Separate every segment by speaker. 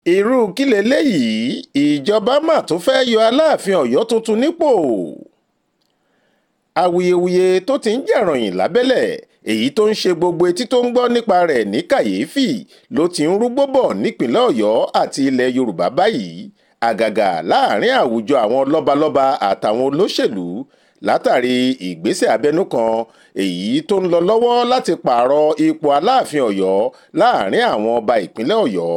Speaker 1: irú kí leléyìí ìjọba mà tún fẹ́ẹ́ yọ aláàfin ọ̀yọ́ tuntun nípò awuyewuye tó ti ń jẹ̀ròyìn lábẹ́lẹ̀ èyí tó ń ṣe gbogbo etí tó ń gbọ́ nípa rẹ̀ ní kàyéfì ló ti ń rúgbó bọ̀ nípìnlẹ̀ ọ̀yọ́ àti ilẹ̀ yorùbá báyìí àgàgà láàrin àwùjọ àwọn lọ́balọ́ba àtàwọn olóṣèlú látàrí ìgbésẹ̀ abẹ́nú kan èyí tó ń lọ lọ́wọ́ láti pààrọ̀ ipò aláàfin ọ̀yọ́ láàrin àwọn ọba ìpínlẹ̀ ọ̀yọ́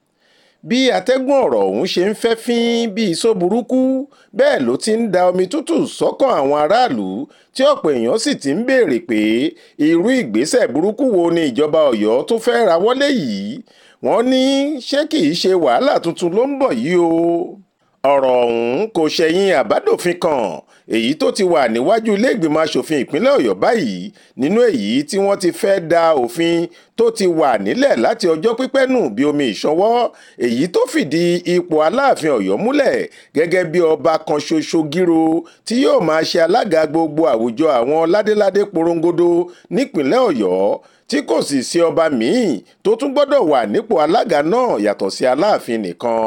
Speaker 1: bí atẹ́gùn ọ̀rọ̀ ọ̀hún ṣe ń fẹ́ fín bí iṣó burúkú bẹ́ẹ̀ ló ti ń da omi tútù sọ́kàn àwọn aráàlú tí ọ̀pọ̀ èèyàn sì ti ń béèrè pé irú ìgbésẹ̀ burúkú wo ni ìjọba ọ̀yọ́ tó fẹ́ ra wọlé yìí wọ́n ní ṣé kì í ṣe wàhálà tuntun ló ń bọ̀ yìí o ọ̀rọ̀ ọ̀hún kò ṣẹ̀yìn àbádòfin kan èyí tó ti wà níwájú iléègbìmọ̀ asòfin ìpínlẹ̀ ọ̀yọ́ báyìí nínú èyí tí wọ́n ti fẹ́ da òfin tó ti wà nílẹ̀ láti ọjọ́ pípẹ́ nù bí omi ìṣọwọ́ èyí tó fìdí ipò aláàfin ọ̀yọ́ múlẹ̀ gẹ́gẹ́ bí ọba kan ṣoṣo gírò tí yóò máa ṣe alága gbogbo àwùjọ àwọn ládéládé porongodo nípìnlẹ̀ ọ̀yọ́ tí kò sì sí ọba míì tó tún gbọ́dọ̀ wà nípò alága náà yàtọ̀ sí aláàfin nìkan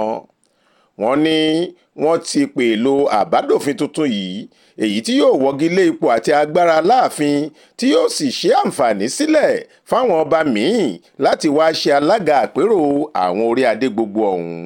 Speaker 1: wọ́n ní wọ́n ti pèlò àbádòfin tuntun yìí èyí tí yóò wọ́gi lé ipò àti agbára láàfin tí yóò sì ṣe àǹfààní sílẹ̀ fáwọn ọba míì láti wáá ṣe alága àpérò àwọn orí adé gbogbo ọ̀hún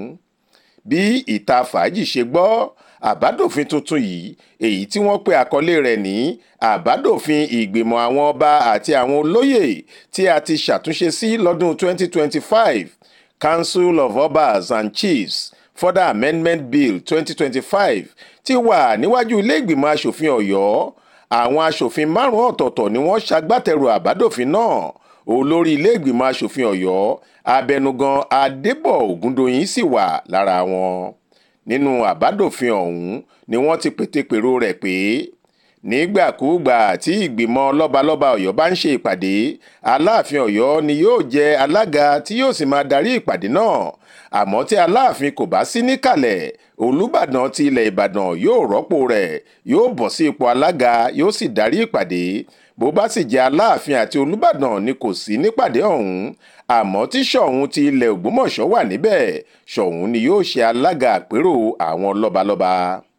Speaker 1: bí ìta fàájì ṣe gbọ́ àbádòfin tuntun yìí èyí tí wọ́n pe àkọlé rẹ̀ ní àbádòfin ìgbìmọ̀ àwọn ọba àti àwọn olóyè tí a ti ṣàtúnṣe sí lọ́dún 2025 Council of Obas and Chiefs further amendment bill 2025 ti wà níwájú ilé-ìgbìmọ̀ asòfin ọ̀yọ́ àwọn asòfin márùn-ún ọ̀tọ̀ọ̀tọ̀ ni wọ́n ṣagbátẹrù àbádòfin náà olórí ilé-ìgbìmọ̀ asòfin ọ̀yọ́ abẹnugan adébọ̀ ògúndòyìn sì wà lára wọn nínú àbádòfin ọ̀hún ni wọ́n ti pètèpèrò rẹ̀ pé nígbàkúùgbà tí ìgbìmọ̀ lọ́balọ́ba ọ̀yọ́ bá ń ṣe ìpàdé aláàfin ọ̀yọ́ ni yóò jẹ́ alága tí yóò sì máa darí ìpàdé náà àmọ́ tí aláàfin kò bá sí níkàlẹ̀ olùbàdàn ti ilẹ̀ ìbàdàn yóò rọ́pò rẹ̀ yóò bọ̀ sí ipò alága yóò sì darí ìpàdé bó bá sì jẹ́ aláàfin àti olùbàdàn ni kò sí nípàdé ọ̀hún àmọ́ tí ṣọ̀ún ti ilẹ̀ ògbómọ̀ṣọ́ wà níbẹ̀ ṣọ̀ún ni yóò ṣe alága àpérò àwọn lọ́balọ́ba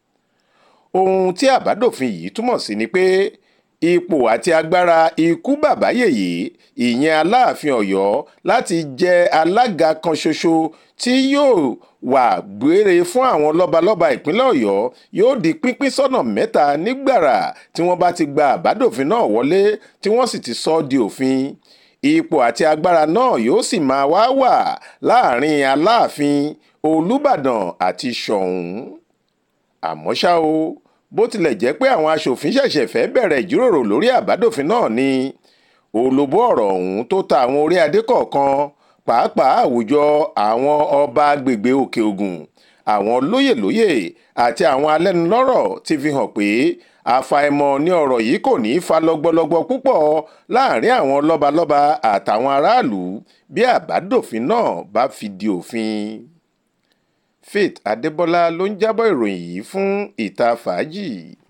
Speaker 1: ohun tí àbádòfin yìí túmọ̀ sí ni pé ipò àti agbára ikú bàbá yèyé ìyẹn aláàfin ọ̀yọ́ láti jẹ́ alága kan ṣoṣo tí yóò wà gbére fún àwọn lọ́balọ́ba ìpínlẹ̀ ọ̀yọ́ yóò di pínpín sọ́nà mẹ́ta nígbàrà tí wọ́n bá ti gba àbádòfin náà wọlé tí wọ́n sì ti sọ ọ́ di òfin ipò àti agbára náà yóò sì máa wá wà láàrin aláàfin olùbàdàn àti ṣọ̀ún àmọ́ ṣá o bó tilẹ̀ jẹ́ pé àwọn aṣòfin ṣẹ̀ṣẹ̀ fẹ́ bẹ̀rẹ̀ ìjíròrò lórí àbádòfin náà ni olóbó ọ̀rọ̀ ọ̀hún tó ta àwọn orí adé kọ̀ọ̀kan pàápàá àwùjọ àwọn ọba agbègbè òkè ògùn àwọn lóyèlóyè àti àwọn alẹ́nulọ́rọ̀ ti fi hàn pé àfàìmọ̀ ní ọ̀rọ̀ yìí kò ní í fa lọ́gbọ́lọ́gbọ́ púpọ̀ láàrin àwọn lọ́balọ́ba àtàwọn aráàlú bí àbádòfin náà bá fi di òfin. Faith Adébọ́lá ló ń jábọ̀ ìròyìn yìí fún ìta fàájì.